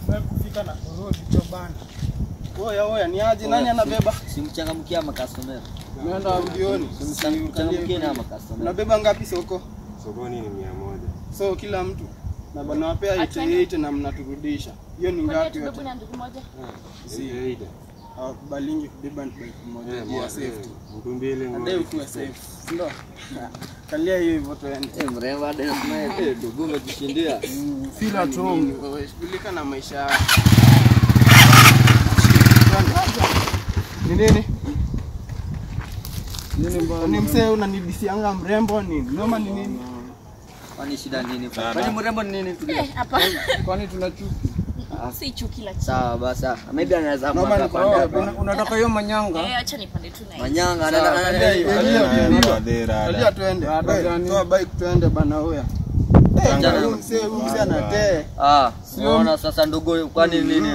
Wewe kufika na kurudi cho bana. Oya oya ni aje nani anabeba? Simchangamkia makastomera. Umeenda audioni. Simchangamkie na makastomera. Unabeba ngapi soko? Sokoni ni mia moja. So kila mtu na bana wapea 88 na mnaturudisha. Hiyo ni ngapi yote? Si Kawaida. hawakubalingi kubeba bike moja Eh, juu ya moja, safety. eh, Mtu mbili Adai moja. ukuwe safe. Si ndio? Kalia hiyo hivyo tuende. Eh, mrembo hadi nasema eh, ndugu umejishindia. Feel at home. Shughulika na maisha yako. Ni nini? Ni msee unanidisianga mrembo ni noma ni nini? Kwani shida nini? Kwani mrembo ni nini? Tulia. Eh, hapa Kwani tuna chuki? si chuki la chini. Sawa basi. Maybe anaweza Noma mwaka ni pande kwa hapa. unataka hiyo manyanga? Eh, acha nipande tu na hii. Manyanga Sawa, ana- ana- kalia hiyo, ana- kalia hiyo, Rada, kalia. rada, Kalia rada. tuende. Rada Wewe, gani? Toa bike tuende bana huya. Eh, Jana- huyu msee huyu msee anatee. Ah, unaona sasa ndugu kwani nini?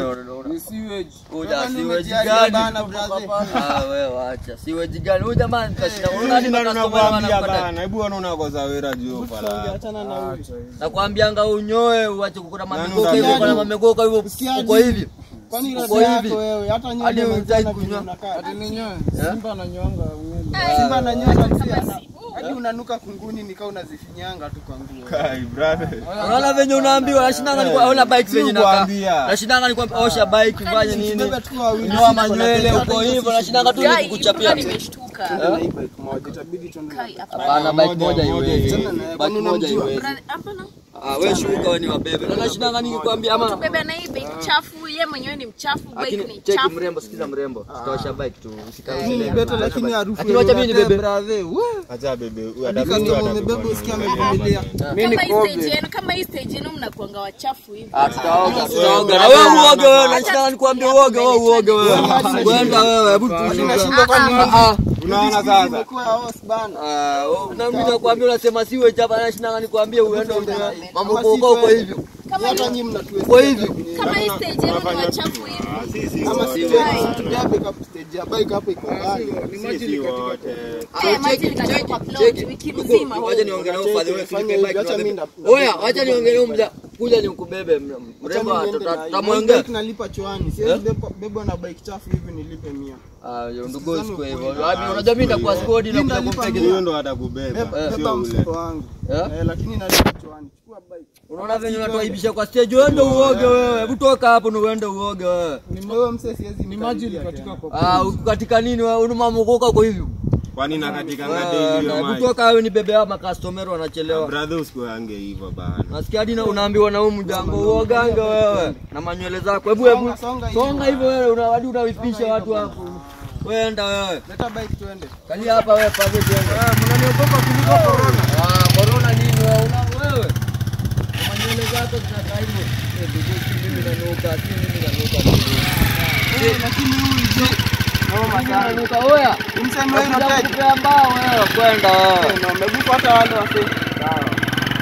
Uja siweji gani? bana brother. Ah, wewe acha. Siweji gani? Huyu jamaa nikashinda. Unaona Nani hadi ndo makastomera nakwambia wanakwenda. bana, hebu wana unakoza wera juu Tuongea, pala. achana na huyu. Nakwambianga unyoe uache kukuna Nani mamegoka hivyo utaji? kuna mamegoka hivyo Usikiaje? uko hivi. Kwani Uko rada hivi. yako wewe hata Hadi nywele hujai unataka kunyoa. unakaa. Eh? Simba ananyonga Ah, Simba ananyoa Kama pia. si- Hadi unanuka kunguni nikaa unazifinyanga tu kwa nguo. Kai, brother. Unaona venye unaambiwa nashindanga ni kwa ona bike Si venye nakaa. kuambia. Nashindanga ni kwa osha bike fanye nini? Beba tu wawili. Nyoa manywele uko hivyo nashindanga tu Guy, ni mpaka kukuchapia. nimeshtuka. Tuende na hii bike moja, itabidi tuende na Kai, bike. hapana. Hapana bike Moja, moja moja iwezi. iwezi. Kwani Bike moja unamjua? iwezi. Brother, hapana. Ah, wewe shuka wewe ni wabebe. Na nashindanga nikikwambia ama Bebe na hii bike chafu, yeye mwenyewe ni mchafu, bike lakini ni cheki chafu. mrembo, sikiza mrembo. Tutaosha bike tu. Usikae Hii zile. beta lakini harufu Lakini wacha mimi yoyote, nibebe. brother. Wee. Acha bebe, huyu Hadi atabeba, kama atabeba umebeba mwenyewe. usikia amevumilia. Kama hii stage yenu, kama hii stage yenu mnakuanga wachafu hivi. Ah, tutaoga, tutaoga. Na wewe uoge wewe, nashindanga nikwambie uoge wewe uoge wewe. Kwenda wewe, hebu tu. Nashindwa kwani Ah, Unaona sasa? imekuwa house bana. ah, wewe- na mimi nakwambia unasema siwe chapa, nashindanga nikwambie uende mambo uko uko uko hivi. Kama Hata hii- nyinyi mnatuweza. Uko hivi. kama hii stage yenu ni wachafu hivi. Kama si wewe, tulia pick up stage ya bike hapo iko mbali. Sisi wote. Eh, imagine katika kwa plot wiki mzima. Wacha niongee na huyu fadhi wewe Fanya Filipe hivi, bike. acha mimi tunabeba. nda- Oya, wacha niongee na huyu mja. Kuja nikubebe Acha mrembo, mimi niende na hii. tutamwongea. Bike nalipa chwani. Siwezi beba- bebwa na bike chafu hivi nilipe mia. Ah, yo, ndugu siku hivyo. Wapi unajua mimi nitakuwa squad na Mimi kuja nalipa kumpiga. Huyo ndo atakubeba, Beba sio beba ule. mfuko wangu. Eh? Eh, lakini nalipa chwani. Chukua bike. Unaona venye unatuaibisha kwa stage, uende uoge wewe. Hebu toka hapo na uende uoge wewe. Wewe msee siwezi mkaribia tena. Ah, uko katika nini wewe? Una mamukoka uko hivi. Kwani nakatika Wewe, ngade hiyo Hebu mai. toka wewe nibebe hapa customer wanachelewa. Brother usikuange hivyo bana. Nasikia hadi na unaambiwa na huyu mjango uoganga wewe na manywele zako. Hebu hebu Songa, songa hivi. songa hivyo wewe, una hadi unawipisha watu hapo. Wewe enda wewe. Leta bike tuende. Kalia hapa wewe pale tuende. Eh, mnaniogopa kuliko corona. Ah, corona nini wewe? Una wewe. Na manywele zako zinakaa hivyo. Eh, ndugu, si mimi nanuka, si mimi nanuka. Eh, lakini huyu je. Noma Mimi sana. nanuka oya. Mseme wewe Nakuja unataka. kukupea mbao wewe kwenda wewe. Eh, na umebuka hata wale wasee. Sawa.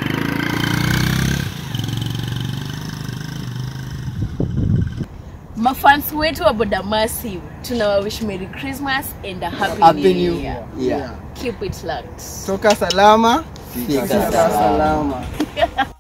Mafans wetu wa Boda Massive tunawawish Merry Christmas and a Happy, Happy New New Year. Yeah. Keep it locked. Toka salama. Fika Fika salama. salama.